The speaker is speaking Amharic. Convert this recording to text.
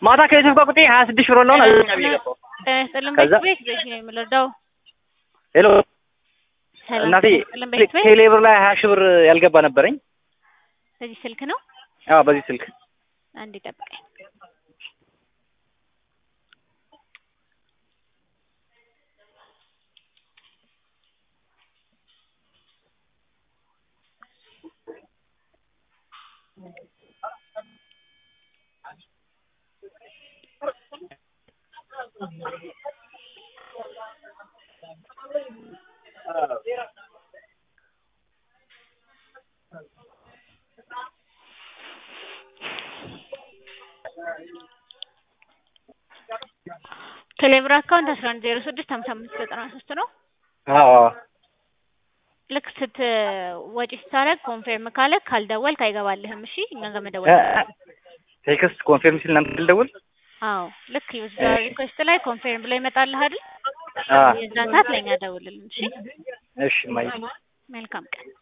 ማታ ከቤተሰብ ጋር ቁጥሬ ሀያ ስድስት ብር ለሆን አልኛ ብዬ ገባሁ። ጤና ይስጥልን ከዛ- ቤት ቤት ቤት ነው የምንረዳው። ሄሎ ሰላም እናቴ ጤና ይስጥልን ቤት ቤት ቴሌ ብር ላይ ሀያ ሺህ ብር ያልገባ ነበረኝ። በዚህ ስልክ ነው። አዎ በዚህ ስልክ አንድ ጠብቀኝ። ቴሌብር አካውንት አስራ አንድ ዜሮ ስድስት ሀምሳ አምስት ዘጠና ሶስት ነው። አዎ አዎ ልክ ስት ወጪ ስታደርግ ኮንፌርም ካለ ካልደወልክ አይገባልህም። እሺ እኛ ጋር መደወል እ- ቴክስት ኮንፌርም ሲል እናንተ ልደውል አዎ ልክ ዩዘር ሪኩዌስት ላይ ኮንፌርም ብሎ ይመጣልህ አይደል? አ የዛን ሰዓት ለእኛ ደውልልን። እሺ እሺ ማይ መልካም ቀን